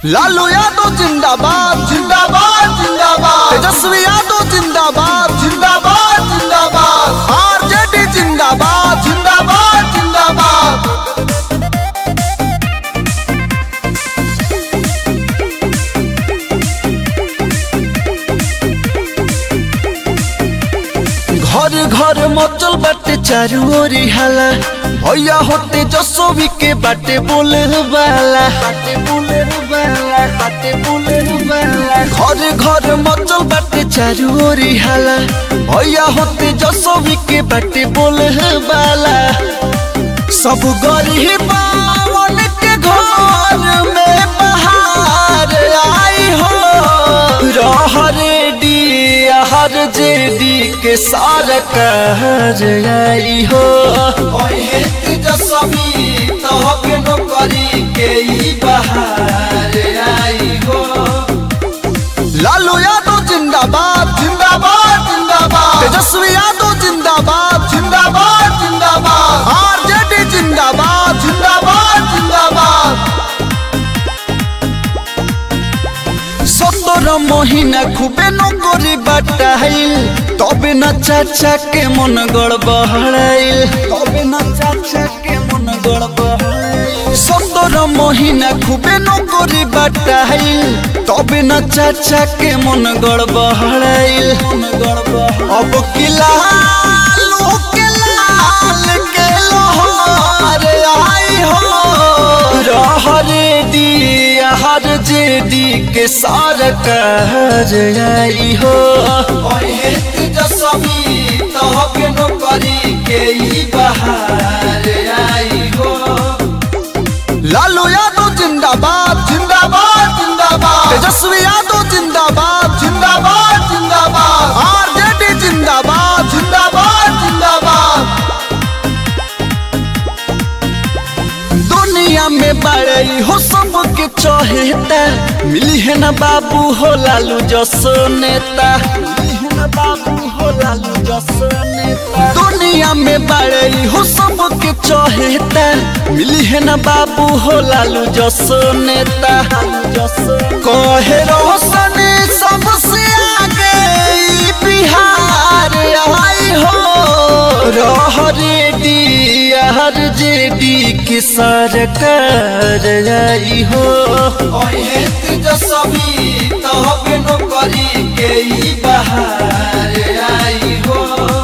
लालू यादव जिंदाबाद जिंदाबाद जिंदाबाद तेजस्वी यादव जिंदाबाद जिंदाबाद जिंदाबाद आरजेडी जिंदाबाद जिंदाबाद जिंदाबाद घर घर मचल बाटे चारू ओरी हाला भैया होते जसोवी के बाटे बोले वाला बाटे बोले वाला बाटे बोले वाला घर घर मचल बाटे चारू ओरी हाला भैया होते जसोवी के बाटे बोले वाला सब गरीब के घर में बहार आई हो रहरे हर जेडी के सार कहर आई हो तेजस्वी तहके नौकरी के ही बहार आई हो लालू यादव जिंदाबाद जिंदाबाद जिंदाबाद तेजस्वी यादव जिंदाबाद जिंदाबाद जिंदाबाद आरजेडी जिंदाबाद जिंदाबाद जिंदाबाद সতের মহিনা খুবে নকরি বাটাইল তবে না চাচা কে মন গড় বহড়াইল তবে না চাচা কে মন গড় বহড়াইল সতের মহিনা খুবে নকরি বাটাইল তবে না চাচা কে মন গড় বহড়াইল মন গড় अब किला के लाल के लोहार आई हो रहरे दी हर जेडी के सार कहर आई हो तेजस्वी तहके नौकरी के ही बहार आई हो लालू यादव जिंदाबाद जिंदाबाद जिंदाबाद तेजस्वी यादव जिंदाबाद जिंदाबाद जिंदाबाद आरजेडी जिंदाबाद जिंदाबाद जिंदाबाद दुनिया में बड़ई हो सबके चहेता मिली है ना बाबू हो लालू जसो नेता मिली है ना बाबू हो लालू जसो नेता दुनिया में बड़ई हो सबके चहेता मिली है ना बाबू हो लालू जसो नेता कहे रोशन सबसे आगे ई बिहार आई हो रहरे डी हर जेडी की सरकार आई हो तेजस्वी तहबे नौकरी के ही बहार आई हो